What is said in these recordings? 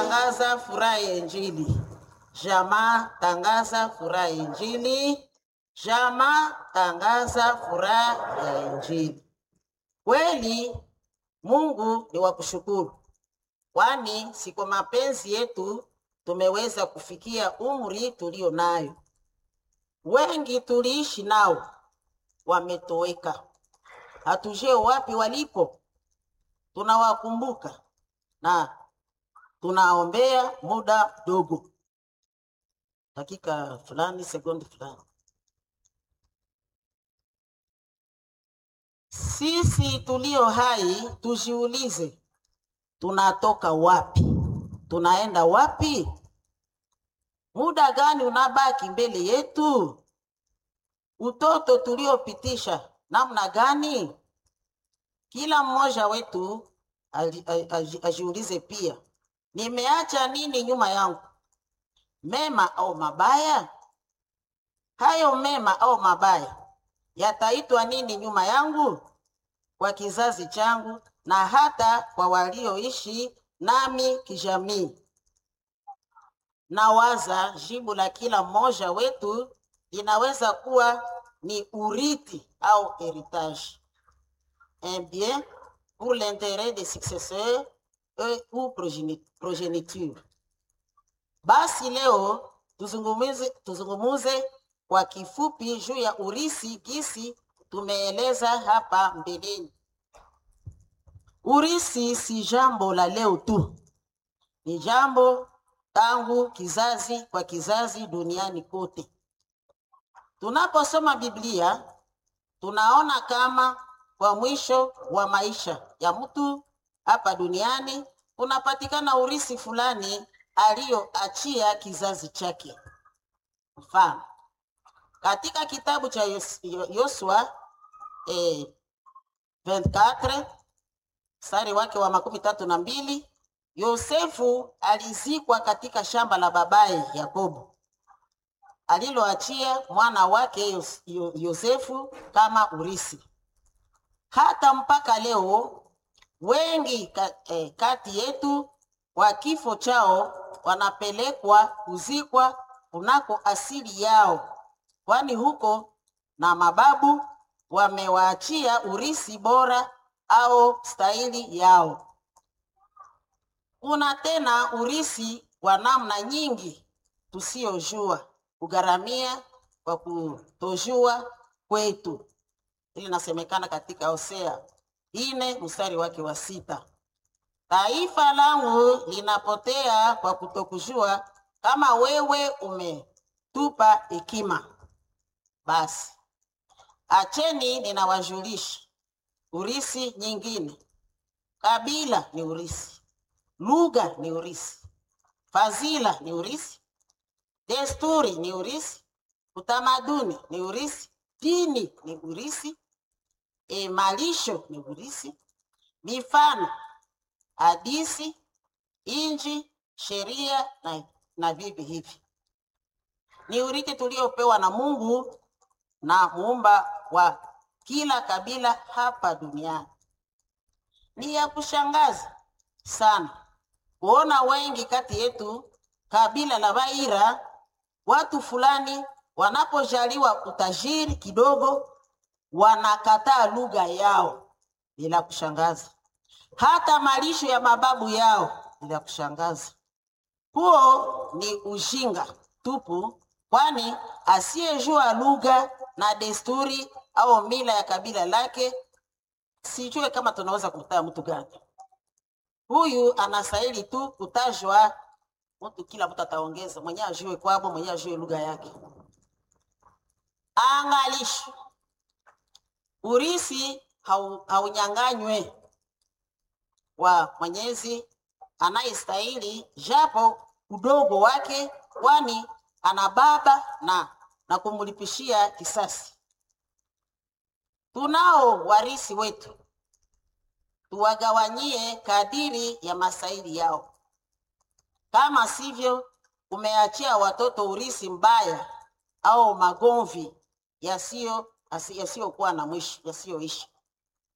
tangaza furaha ya Injili. Jamaa tangaza furaha ya Injili. Jamaa tangaza furaha ya Injili. Kweli Mungu ni wa kushukuru, kwani si kwa mapenzi yetu tumeweza kufikia umri tulio nayo. Wengi tuliishi nao wametoweka, hatujue wapi walipo. Tunawakumbuka na tunaombea muda mdogo, dakika fulani, sekondi fulani. Sisi tulio hai tujiulize, tunatoka wapi? Tunaenda wapi? Muda gani unabaki mbele yetu? Utoto tuliopitisha namna gani? Kila mmoja wetu ali- a- aji- ajiulize pia, nimeacha nini nyuma yangu, mema au mabaya? Hayo mema au mabaya yataitwa nini nyuma yangu, kwa kizazi changu na hata kwa walioishi nami kijamii? Nawaza jibu la kila mmoja wetu linaweza kuwa ni urithi au heritage, un bien pour l'intérêt des successeurs et ou progeni- progeniture. Basi leo tuzungumuze, tuzungumuze kwa kifupi juu ya urithi gisi tumeeleza hapa mbeleni. Urithi si jambo la leo tu, ni jambo tangu kizazi kwa kizazi duniani kote. Tunaposoma Biblia tunaona kama kwa mwisho wa maisha ya mtu hapa duniani kunapatikana urithi fulani aliyoachia kizazi chake. Mfano, katika kitabu cha Yos- Yo- Yosua eh, 24 mstari wake wa makumi tatu na mbili Yosefu alizikwa katika shamba la babaye Yakobo aliloachia mwana wake Yos- Yo- Yosefu kama urithi. Hata mpaka leo wengi ka, eh, kati yetu kwa kifo chao wanapelekwa kuzikwa kunako asili yao, kwani huko na mababu wamewaachia urithi bora au stahili yao. Kuna tena urithi wa namna nyingi tusiyojua kugharamia kwa kutojua kwetu. Ili nasemekana katika Hosea ine mstari wake wa sita. Taifa langu linapotea kwa kutokujua, kama wewe umetupa hekima. Basi acheni ninawajulisha urithi nyingine. Kabila ni urithi, lugha ni urithi, fadhila ni urithi, desturi ni urithi, utamaduni ni urithi, dini ni urithi, e, malisho ni urithi, mifano, hadisi, inji, sheria na, na vivi hivi ni urithi tuliopewa na Mungu na muumba wa kila kabila hapa duniani. Ni ya kushangaza sana kuona wengi kati yetu kabila la Baira, watu fulani wanapojaliwa utajiri kidogo, wanakataa lugha yao. Ni la kushangaza, hata malisho ya mababu yao ni la kushangaza. Huo ni ujinga tupu, kwani asiyejua lugha na desturi au mila ya kabila lake, sijue kama tunaweza kumtaa mtu gani huyu. Anastahili tu kutajwa mtu, kila mtu ataongeza mwenye ajue kwabo, mwenye ajue lugha yake. Angalisho, urithi hau- haunyang'anywe wa Mwenyezi anayestahili japo udogo wake, kwani ana baba na na kumlipishia kisasi. Tunao warisi wetu, tuwagawanyie kadiri ya masaili yao. Kama sivyo, umeachia watoto urisi mbaya au magomvi yasiyo asi- yasiyokuwa na mwisho, yasiyoisha.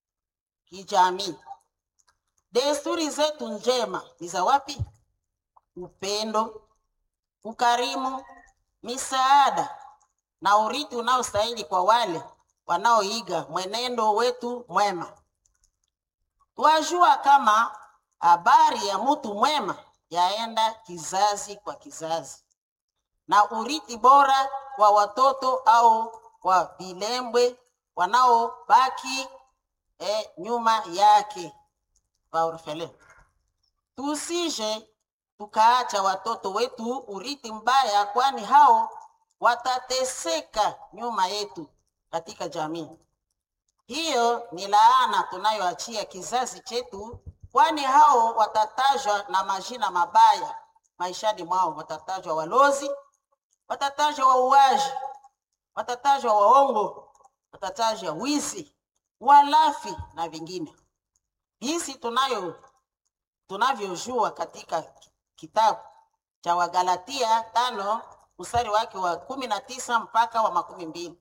Kijamii, desturi zetu njema ni za wapi? upendo, ukarimu, misaada na urithi unaostahili kwa wale wanaoiga mwenendo wetu mwema. Twajua kama habari ya mtu mwema yaenda kizazi kwa kizazi, na urithi bora wa watoto au wa vilembwe wanaobaki eh, nyuma yake waorfele. Tusije tukaacha watoto wetu urithi mbaya, kwani hao watateseka nyuma yetu katika jamii. Hiyo ni laana tunayoachia kizazi chetu, kwani hao watatajwa na majina mabaya maishani mwao. Watatajwa walozi, watatajwa wauaji, watatajwa waongo, watatajwa wizi, walafi na vingine. Jinsi tunayo tunavyojua katika kitabu cha Wagalatia tano mstari wake wa kumi na tisa mpaka wa makumi mbili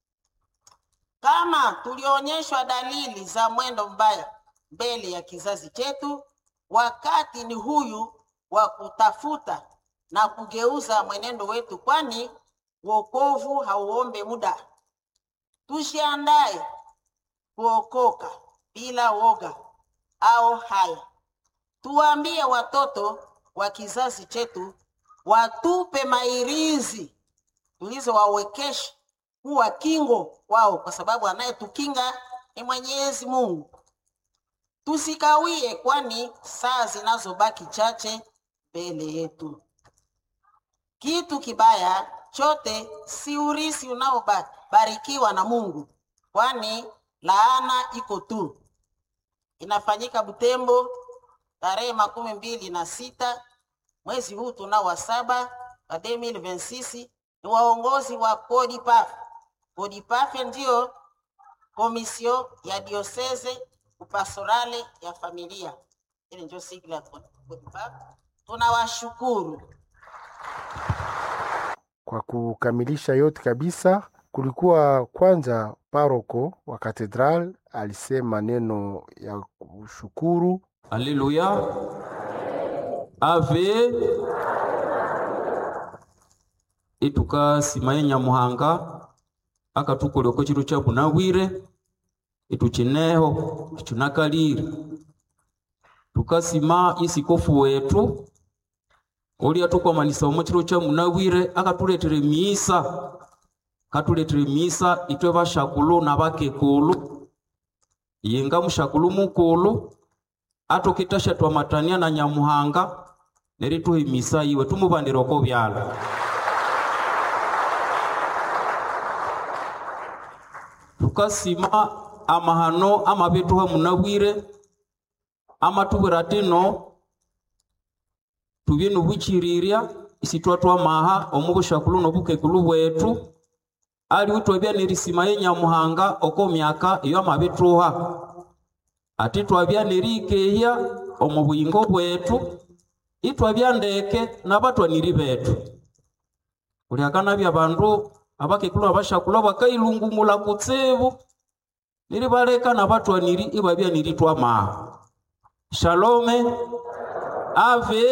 kama tulionyeshwa dalili za mwendo mbaya mbele ya kizazi chetu, wakati ni huyu wa kutafuta na kugeuza mwenendo wetu, kwani wokovu hauombe muda. Tujiandae kuokoka bila woga au haya. Tuwaambie watoto wa kizazi chetu watupe mairizi tulizowawekesha kuwa kingo wao, kwa sababu anayetukinga ni Mwenyezi Mungu. Tusikawie, kwani saa zinazobaki chache mbele yetu. Kitu kibaya chote si urisi unaobarikiwa na Mungu, kwani laana iko tu. Inafanyika Butembo tarehe makumi mbili na sita mwezi huu tunao wa saba wa 2026 ni waongozi wa CODIPAF. CODIPAF ndio komisio ya dioseze upastorale ya familia, ile ndio sigla ya CODIPAF. Tunawashukuru. Kwa kukamilisha yote kabisa, kulikuwa kwanza paroko wa katedral alisema neno ya kushukuru. Haleluya. Ave itukasimaye nyamuhanga akatukoleko chitu cha bunawire ituchineho ichunakalire tukasima isikofu wetu oli atukomanisa omo chitu cha munawire akatuletere misa katuletere misa itwe bashakulu na bakekulu yinga mushakulu mukulu atukitasha twamatania na nyamuhanga nerituhimisa iwe tumubandiroko byala tukasima amahano amabituha munabwire amatubwira tino tubye nubuchirirya isitwa twamaha omu bushakulu nobukekulu bwetu aliwe twabya nerisima ye nyamuhanga oko myaka iyo amabituha ati twabya nerikehya omu buyingo bwetu itwabya ndeke nabatwaniri betu kuliakanabya bandu abakekulu abashakulu bakailungumula kutsibu nilibaleka nabatwaniri ibabya nilitwamaha shalome ave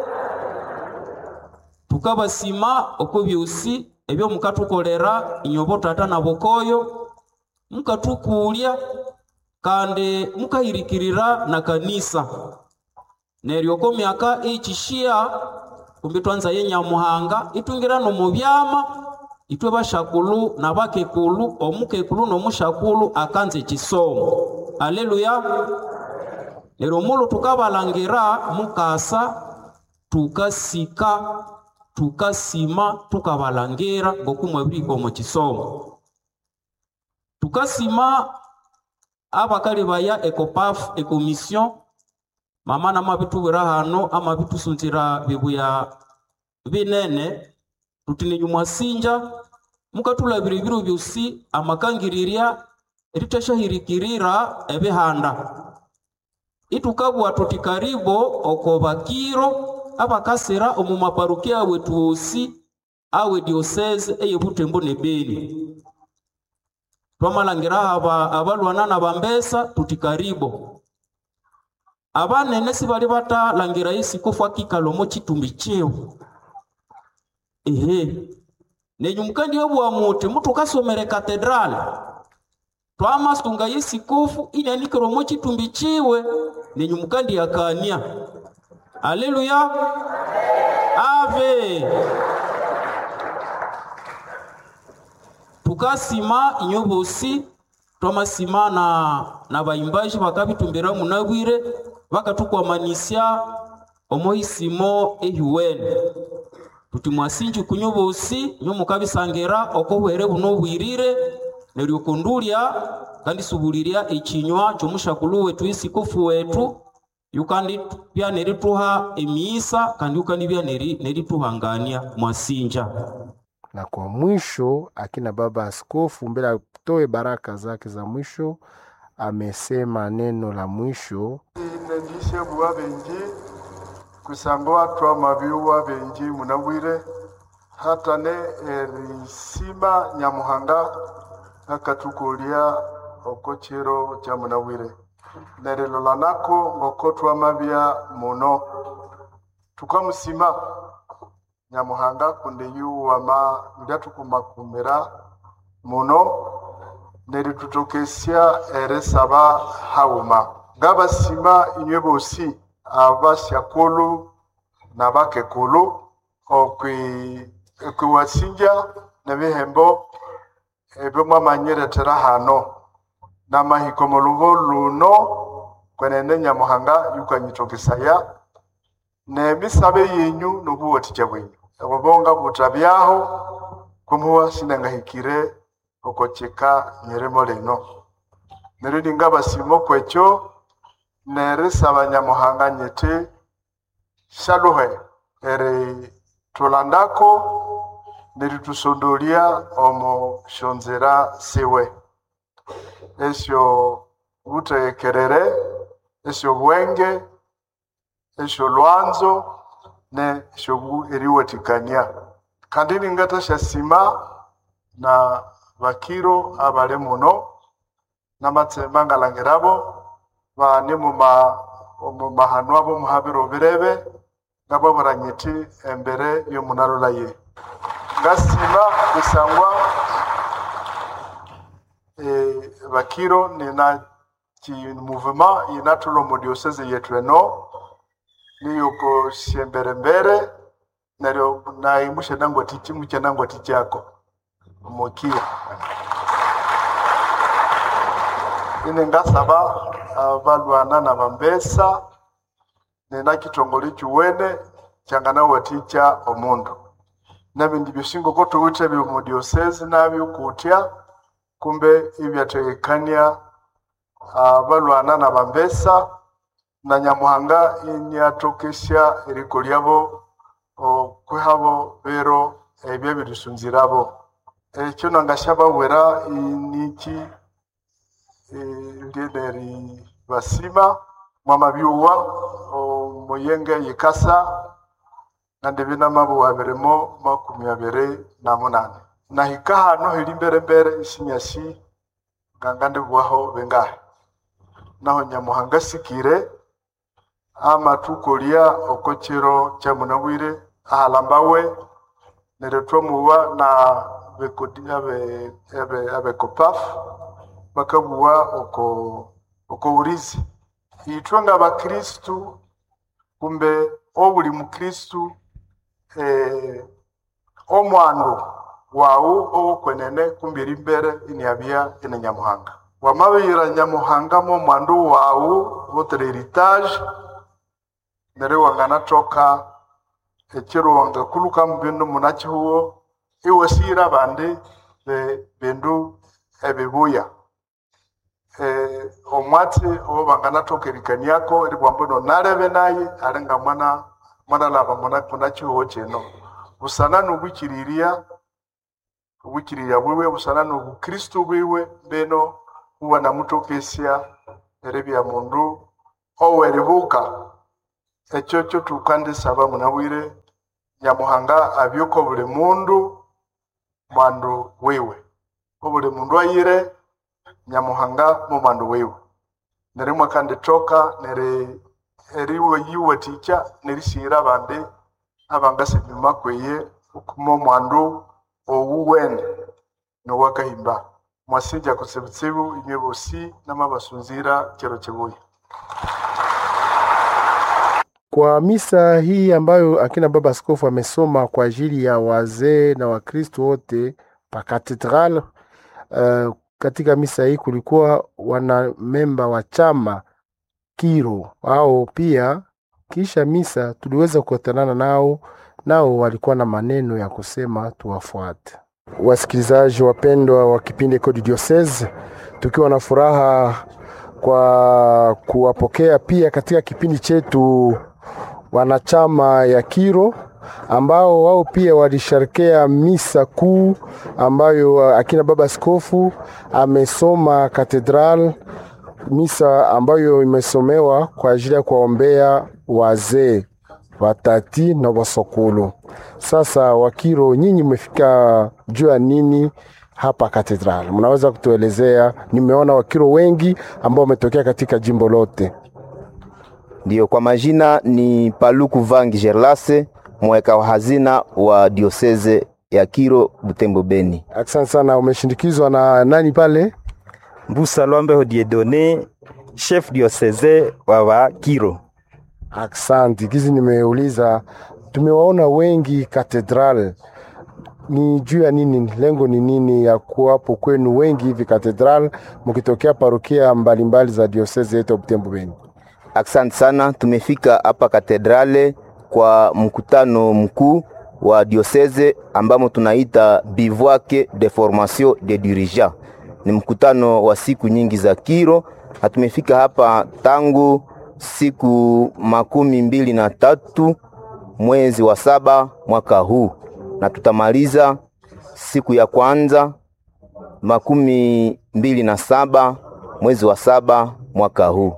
tukabasima oko byosi ebyo mukatukolera inyobo tata na bokoyo mukatukulya kandi mukahirikirira na kanisa neryo oko myaka eichishia kumbi twanza ye nyamuhanga itwingira nomu byama itwe bashakulu na bakekulu omukekulu nomushakulu akanza ekisomo aleluya neryo mulu tukabalangira mukasa tukasika tukasima tukabalangira ngokumwabirika omu kisomo tukasima abakali baya ekopaf ekomission mama namabitubwira hano amabitusunzira bibuya binene tuti mwasingya mukatulabira ebiro byosi amakangirirya eritashahirikirira ebihanda itukabwa tuti karibo oko bakiro abakasira omu maparukia awetu osi awe diosese eye butembo ne beni twamalangira aba abalwana na bambesa tuti karibo abanene sibali batalangira isikofu akikala omo chitumbi chiwe ehe nenyu mukandi obwa muti mutu kasomere katedrali twamasunga yesikofu inyanikira omo chitumbi chiwe nenyu mukandi yakania aleluya ave tukasima inyo bosi twamasima na, na baimbaji bakabitumbira munabwire bakatukwamanisia omoisimo ehiwene tuti mwasinji kunyo bosi nyo mukabisangira okohwere buno bwirire neryo kondulya kandi subulirya ekinywa kyomushakulu wetu isikofu wetu yukandi bya nerituha emiisa kandi yukandi bya neri- nerituhangania mwasinja Na kwa mwisho, akina baba askofu mbele atoe baraka zake za mwisho, amesema neno la mwisho nendishe buwa benji kusangwa twama biwa benji munabwire hata ne erisima nyamuhanga akatukulia okochero cha munabwire nerilolanako ngoko twamabya muno tukamusima nyamuhanga kunde yuwama ndyatukumakumira muno neritutokesya erisaba hauma ngabasima inywe bosi abasyakulu nabakekulu okwi okwiwasinja nebihembo ebyo mwamanyiretera hano namahiko mu lubo luno kwenene nyamuhanga yukanyitokesaya nemisabe yenyu nobuwatija bwenyu obubonga butabyaho kumuwa sinangahikire okocheka nyeremo leno neryo ngabasimo kwekyo nerisaba nyamuhanga nyete shaluhe eri tulandako neritusondolya omo shonzera siwe esyo butekerere esyo bwenge esyo lwanzo ne esyo eriwatikania kandi ningatashasima na bakiro abale muno namatsemba ngalangirabo bane muma omumahano abo muhabiro birebe ngabo buranyiti embere y'omunalola ye ngasima kusangwa eh, bakiro nina ki mouvement inatulo mu diocese yetu eno niyoko siemberembere neryo naimushe nangwa tichi muche nangwa tichako mukio ine ngasaba abalwana na bambesa nina kitongole kiwene kyangana waticha omundu nabindi bisingo ko tuwite byo mu diocese nabyo kutya kumbe ibyategekania abalwana na bambesa na nyamuhanga inyatokesya eriko lyabo okwehabo bero ebyo birisunzirabo ekyo nangashabawera niki lieneri basima mwamabyuwa omuyenge yikasa nande binamabuwa birimo makumi abiri na munane nahika hano hiri mberembere isinyasi nganga ndibuwaho bengahe naho nyamuhanga sikire amatukolya okokiro kyamunabwire ahalambawe neryo twamuwa na bekodi- abe- abe- abekopafu bakabuwa oko oko urizi itwe nga bakristu kumbe obuli mukristu eh, omwandu wawu owokwenene kumbe iri mbere iniabya ine nyamuhanga wamabiyira nyamuhanga mo mwandu wawu votere heritage neryo wanganatoka ekiro wangakuluka mu bindu munakihuwo iwasiyira abandi be- bindu ebibuya eh, omwatsi obo banganatoka erikaniako eribwamba no nalebe naye alinga mwana mwana laba muna kunakihuwo kino busana nobwikiriria obwikiriria bwiwe busana nobukristu bwiwe beno huwa namutokesya eribya mundu oweribuka ekyo kyo tukandisaba munabwire nyamuhanga abyuko buli mundu mwandu wiwe obuli mundu ayire nyamuhanga mu mwandu wiwe neryo mwakanditoka neri eriwe yiwathikya nerisighira abandi abangasa enyuma kweye okuma omwandu owuwene nowakahimba mwasinja kutsibutsibu inywe bosi namabasunzira kyero kibuya Kwa misa hii ambayo akina baba askofu amesoma kwa ajili ya wazee na wakristo wote pa katedral uh, katika misa hii kulikuwa wana memba wa chama Kiro au pia kisha misa tuliweza kukutanana nao, nao walikuwa na maneno ya kusema tuwafuate. Wasikilizaji wapendwa wa kipindi Kodi Diocese, tukiwa na furaha kwa kuwapokea pia katika kipindi chetu wanachama ya Kiro ambao wao pia walisherekea misa kuu ambayo akina baba askofu amesoma katedral, misa ambayo imesomewa kwa ajili ya kuwaombea wazee watati na wasokulu. Sasa Wakiro, nyinyi mmefika juu ya nini hapa katedral? Mnaweza kutuelezea? Nimeona Wakiro wengi ambao wametokea katika jimbo lote. Ndiyo, kwa majina ni Paluku Vangi Gerlase, mweka wa hazina wa dioseze ya Kiro Butembo Beni. Asante sana. Umeshindikizwa na nani pale? Mbusa Lwambe Diedone, chef diocese wa wa Kiro. Asante. Kizi nimeuliza, tumewaona wengi katedral, ni juu ya nini? Lengo ni nini ya kuwapo kwenu wengi hivi katedral, mkitokea parokia mbalimbali za dioseze yetu ya Butembo Beni? Asante sana, tumefika hapa katedrale kwa mkutano mkuu wa diocese ambamo tunaita bivouac de formation de dirigeants. Ni mkutano wa siku nyingi za Kiro, na tumefika hapa tangu siku makumi mbili na tatu mwezi wa saba mwaka huu, na tutamaliza siku ya kwanza makumi mbili na saba mwezi wa saba mwaka huu.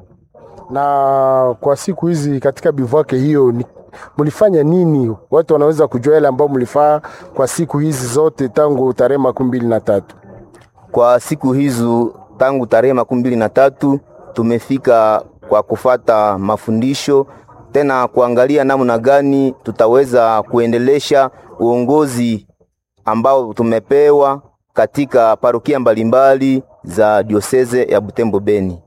Na kwa siku hizi katika bivouac hiyo ni mlifanya nini? Watu wanaweza kujua yale ambayo mlifaa kwa siku hizi zote tangu tarehe makumi mbili na tatu. Kwa siku hizo tangu tarehe makumi mbili na tatu tumefika kwa kufata mafundisho tena kuangalia namna gani tutaweza kuendelesha uongozi ambao tumepewa katika parokia mbalimbali za dioseze ya Butembo Beni.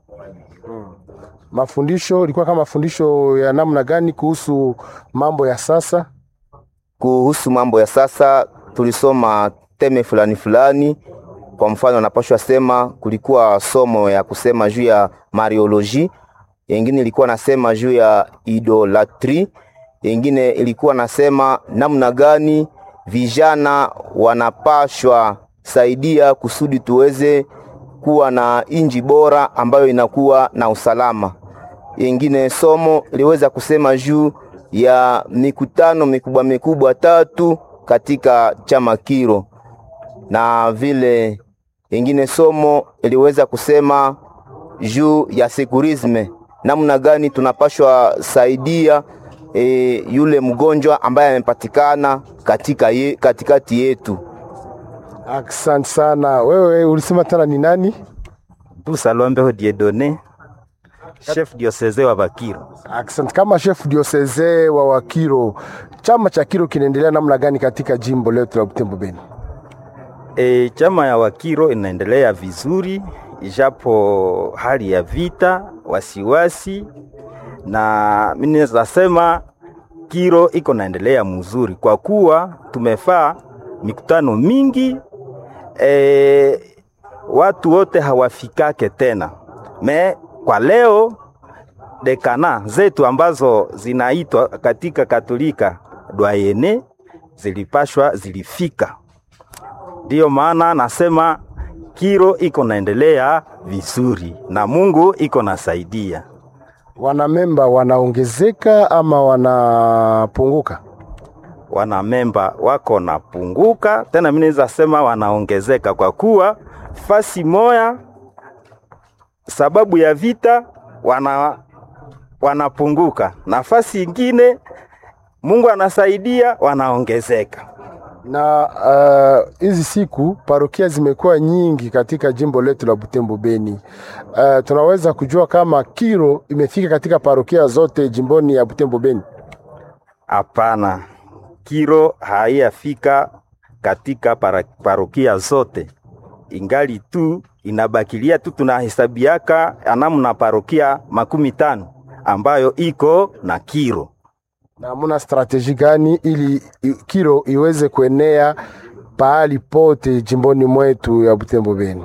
Mafundisho ilikuwa kama mafundisho ya namna gani kuhusu mambo ya sasa? Kuhusu mambo ya sasa tulisoma teme fulani fulani. Kwa mfano, napashwa sema kulikuwa somo ya kusema juu ya marioloji, yengine ilikuwa nasema juu ya idolatri, yengine ilikuwa nasema namna gani vijana wanapashwa saidia kusudi tuweze kuwa na inji bora ambayo inakuwa na usalama. Yengine somo liweza kusema juu ya mikutano mikubwa mikubwa tatu katika chama Kiro, na vile yengine somo iliweza kusema juu ya sekurisme, namna gani tunapashwa saidia e, yule mgonjwa ambaye amepatikana katika ye, katikati yetu. Asante sana. Wewe ulisema tena ni nani? Mbusa Lwambe Diedone, chef diocese wa Bakiro. Asante. Kama chef diocese wa Wakiro, chama cha Kiro kinaendelea namna gani katika jimbo letu la Butembo Beni? E, chama ya Wakiro inaendelea vizuri ijapo hali ya vita, wasiwasi, na mimi naweza sema Kiro iko naendelea mzuri kwa kuwa tumefaa mikutano mingi e, watu wote hawafikake tena me kwa leo dekana zetu ambazo zinaitwa katika Katolika dwayene zilipashwa zilifika. Ndiyo maana nasema Kiro iko naendelea vizuri na Mungu iko nasaidia. Wanamemba wanaongezeka ama wanapunguka? Wanamemba wako napunguka, tena mimi naweza sema wanaongezeka kwa kuwa fasi moya sababu ya vita wana wanapunguka, nafasi ingine Mungu anasaidia wanaongezeka. na uh, hizi siku parokia zimekuwa nyingi katika jimbo letu la Butembo Beni. Uh, tunaweza kujua kama kiro imefika katika parokia zote jimboni ya Butembo Beni. Hapana, kiro haiyafika katika para, parokia zote, ingali tu inabakilia tu tunahesabiaka namna parokia makumi tano ambayo iko na kiro. Na muna strateji gani ili i- kiro iweze kuenea pahali pote jimboni mwetu ya Butembo Beni?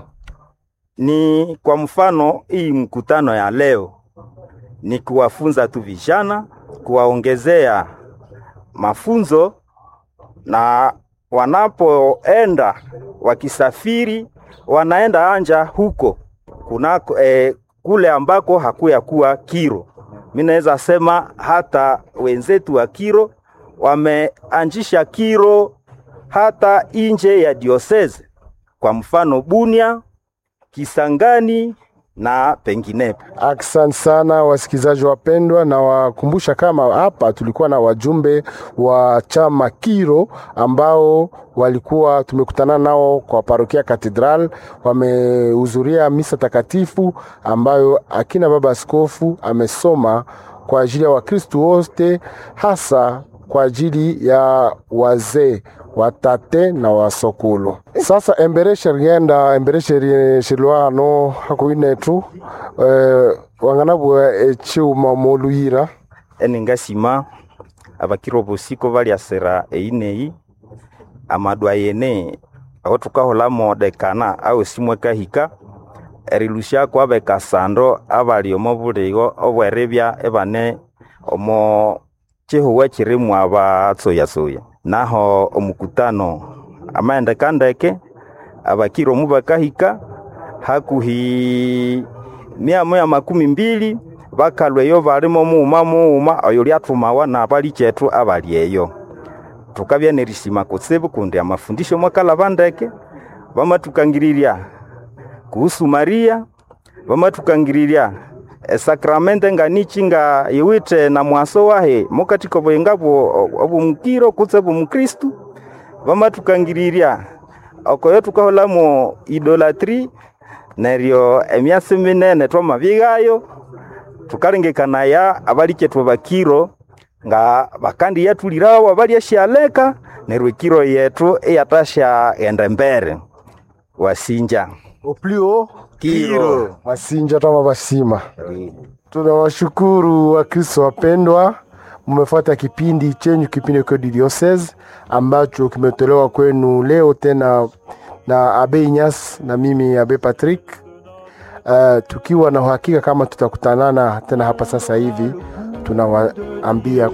Ni kwa mfano hii mkutano ya leo ni kuwafunza tu vijana, kuwaongezea mafunzo na wanapoenda wakisafiri wanaenda anja huko kunako eh, kule ambako hakuya kuwa kiro. Mi naweza sema hata wenzetu wa kiro wameanzisha kiro hata nje ya dioseze, kwa mfano Bunia, Kisangani na penginepo. Aksan sana wasikilizaji wapendwa, na wakumbusha kama hapa tulikuwa na wajumbe wa chama Kiro ambao walikuwa tumekutana nao kwa parokia Katedral, wamehudhuria misa takatifu ambayo akina baba askofu amesoma kwa ajili ya Wakristu wote, hasa kwa ajili ya wazee watate na wasokulu sasa embereshe rienda embereshe ri- shilwa ano hakuinetu eh, wanganabwa echiuma moluyira eningasima abakiro bosiko baliasera eineyi amadwa yene aho tukaholamo dekana au simwe kahika erilusiako abekasando abali omo buligo obwerebya ebane omo chihuwa chirimu abatsoyatsoya naho omukutano amaendeka ndeke abakiro mu bakahika hakuhi mia moya makumi mbili bakalweyo balimo muuma muuma oyo lyatumawa nabali chetu abali eyo tukabya nerisima kutsibu kundi amafundisho mwakalaba ndeke bamatukangiriria kuhusu Maria bamatukangiriria esakramente nganichi nga iwite na mwaso wahe mukatika bwenga bwo obumukiro kutse bumukristu bamatukangiriria okoyo tukaholamo idolatri neryo emyasi minene twamabigayo tukalengekanaya abali chetu bakiro nga bakandi yatulirawo abalyashaleka neryo ekiro yetu iyatasha ghenda mbere wasinja oplio Kiro. wasinja tama basima tunawashukuru wakristo wapendwa mmefuata kipindi chenyu kipindi kodi diocese ambacho kimetolewa kwenu leo tena na abe Inyas na mimi abe Patrick uh, tukiwa na uhakika kama tutakutanana tena hapa sasa hivi tunawaambia